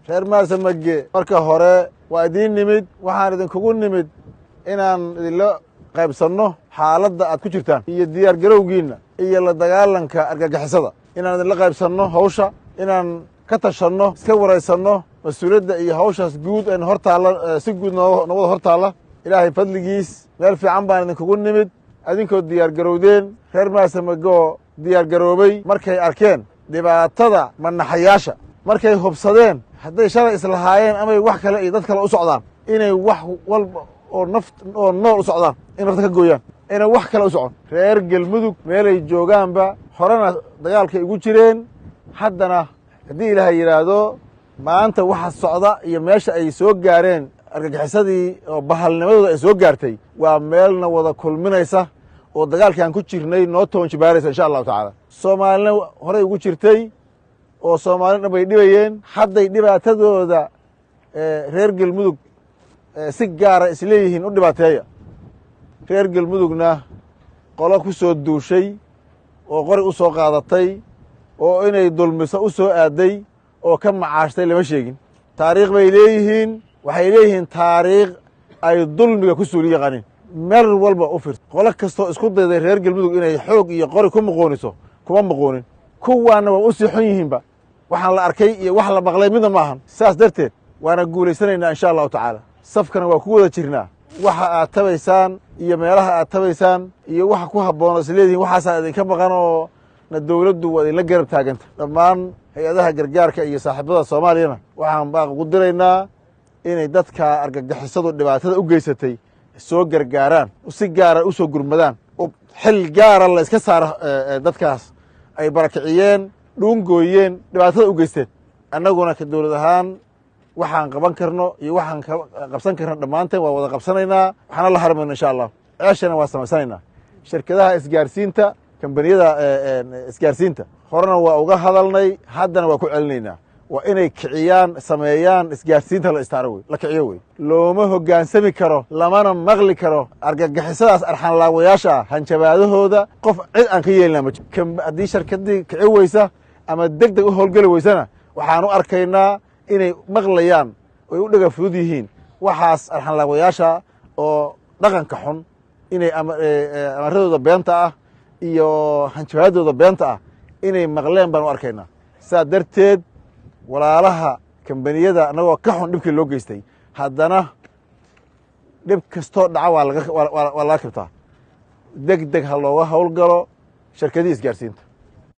reer maarsamage marka hore waa idiin nimid waxaan idinkugu nimid inaan idinla qaybsanno xaaladda aad ku jirtaan iyo diyaar garowgiinna iyo la dagaalanka argagixisada inaan idinla qaybsanno hawsha inaan ka tashanno iska waraysanno mas-uuliyadda iyo hawshaas guud een hor taalla si guud noo wada hor taalla ilaahay fadligiis meel fiican baan idinkugu nimid adinkoo diyaar garowdeen reer maasamagoo diyaar garoobay markay arkeen dhibaatada manaxayaasha markay hubsadeen hadday shalay islahaayeen amay wax kale iyo dad kale u socdaan inay wax walba oo naft oo nool u socdaan in nafta ka gooyaan inay wax kale u socon reer gelmudug meelay joogaanba horena dagaalkay ugu jireen haddana haddii ilaahay yidhaahdo maanta waxa socda iyo meesha ay soo gaareen argagixisadii oo bahalnimadooda ay soo gaartay waa meelna wada kulminaysa oo dagaalkaan ku jirnay noo toonjibaaraysa insha allahu tacaala soomaalina horey ugu jirtay oo soomaalina dhan bay dhibayeen hadday dhibaatadooda reer gelmudug si gaara isleeyihiin u dhibaateeya reer gelmudugna qolo ku soo duushay oo qori u soo qaadatay oo inay dulmiso u soo aaday oo ka macaashtay lama sheegin taariikh bay leeyihiin waxay leeyihiin taariikh ay dulmiga ku suuli yaqaaniin meel walba u firta qolo kastoo isku dayday reer gelmudug inay xoog iyo qori ku muquuniso kuma muquunin kuwaana waa u sii xun yihiinba waxaan la arkay iyo wax la maqlay midna ma ahan saas darteed waana guulaysanaynaa insha allahu tacaala safkana waa ku wada jirnaa waxa aad tabaysaan iyo meelaha aad tabaysaan iyo waxa ku habboon is leedihin waxaasaa idinka maqan oo na dowladdu waa idinla garab taaganta dhammaan hay-adaha gargaarka iyo saaxiibada soomaaliyana waxaan baaq ugu diraynaa inay dadka argagixisadu dhibaatada u geysatay soo gargaaraan si gaara u soo gurmadaan xil gaara la iska saaro dadkaas ay barakiciyeen dhuungooyeen dhibaatada u geysteen annaguna ka dowlad ahaan waxaan qaban karno iyo waxaan qabsan karno dhammaanteen waa wada qabsanaynaa waxaana la harmayno insha allah ceeshana waa samaysanaynaa shirkadaha isgaarsiinta kambaniyada isgaarsiinta horena waa uga hadalnay haddana waa ku celinaynaa waa inay kiciyaan sameeyaan isgaarsiinta la istaaro wey la kiciyo wey looma hoggaansami karo lamana maqli karo argagixisadaas arxanlaawayaasha ah hanjabaadahooda qof cid aan ka yeelina ma jiro haddii shirkadii kici weysa ama deg deg u howlgeli weysana waxaan u arkaynaa inay maqlayaan oy u dhega fudud yihiin waxaas arxanlaawayaasha oo dhaqanka xun inay amaradooda beenta ah iyo hanjabaadooda beenta ah inay maqleen baan u arkaynaa saa darteed walaalaha kambaniyada annagoo ka xun dhibkii loo geystay haddana dhib kastoo dhaca waa laga waa laga kabtaa deg deg ha looga howlgalo shirkadii isgaarsiinta